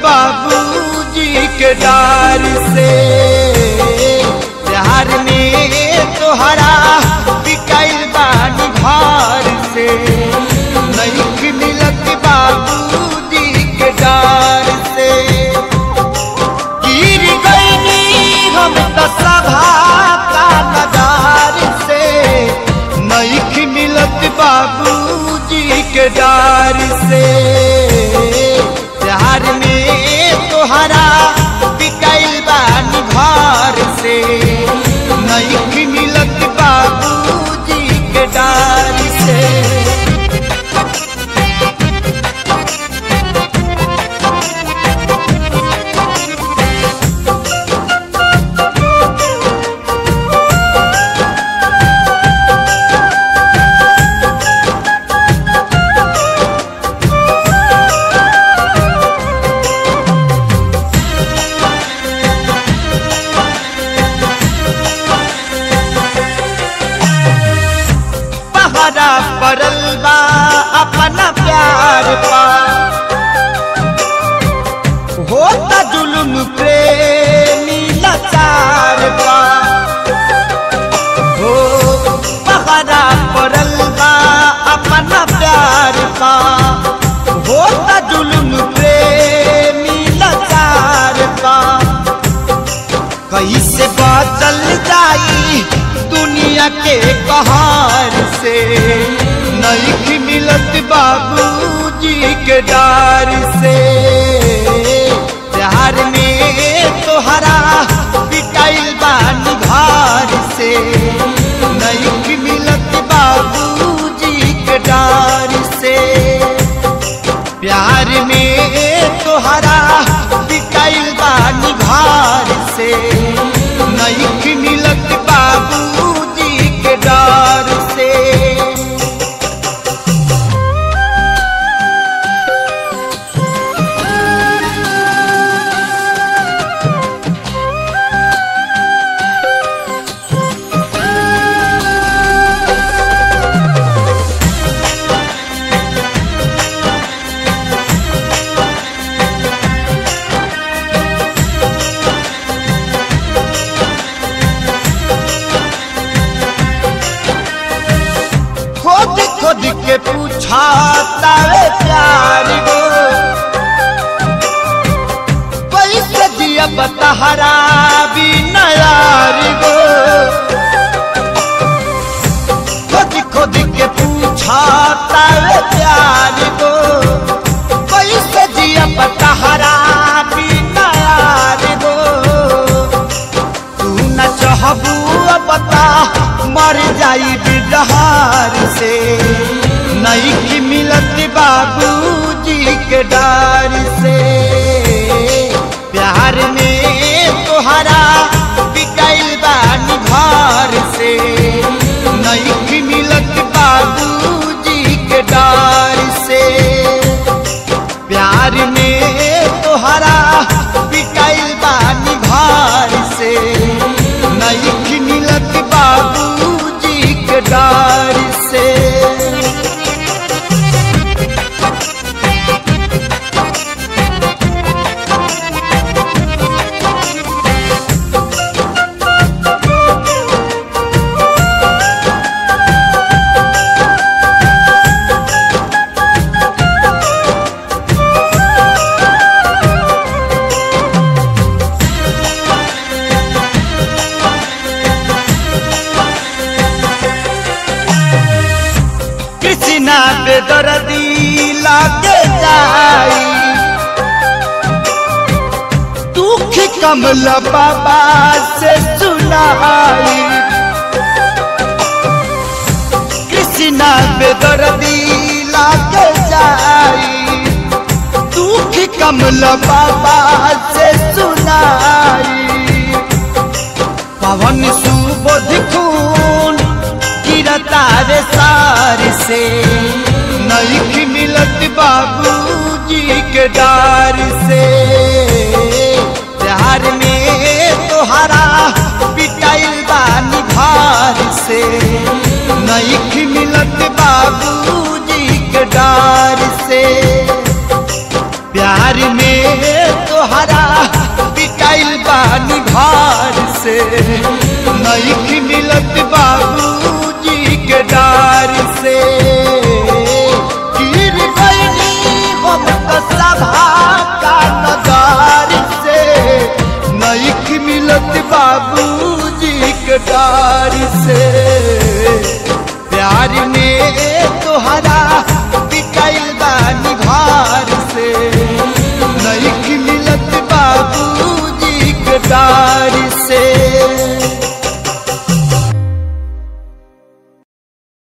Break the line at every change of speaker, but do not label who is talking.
बाबूजी के डार से प्यार में तोहरा बिकाइल बानी घर से नहीं मिलत बाबूजी के डार से गिर गईनी हम तो सभा का नजार से नहीं मिलत बाबूजी के डार से प्यार में तोहरा बिकाइल बानी घर से नहीं मिलत बाबूजी के डार से पहरा पड़ल बा अपना प्यार पा होता जुलुम प्रेमी लाचार पा हो पहरा पड़ल बा अपना प्यार पा होता जुलुम प्रेमी लाचार पा कैसे बचल जाई दुनिया के कहार से नहीं मिलत बाबूजी के डार से प्यार में तोहरा बिकाइल बानी घर से नहीं मिलत बाबूजी के डार से प्यार में तोहरा बिकाइल बानी घर से नहीं मिलत बाबूजी के डर से खोद खोद के पूछा तारे प्यार गो कैसे दिया बतहरा भी नयार गो खोद खोद के पूछा तारे प्यार गो कैसे दिया बतहरा भी नयार गो तू न चाहबू बता मर जाई बिडहार से नहीं की मिलत बाबूजी के डार से प्यार में तोहरा बिकाइल बानी घर से नहीं की मिलत बाबूजी के डार से प्यार में तोहरा बिकाइल बानी घर से नहीं मिलत बाबूजी के डार से कृष्णा बेदर्दी लागे जाई दुख कमल बाबा से सुनाई कृष्णा बेदर्दी लागे जाई दुख कमल बाबा से सुनाई पवन सुबोध खून गिरता रे सार से नहीं मिलत बाबूजी के डार से प्यार में तोहरा पिटाइल बानी भार से नहीं मिलत बाबूजी के डार से प्यार में घर से नहीं मिलत बाबूजी के डार से गिर गईनी हम तो सभा का नजार से नहीं मिलत बाबूजी के डार से प्यार में तोहरा पिटाइल बानी घर से नहीं मिलत बाबूजी के डार से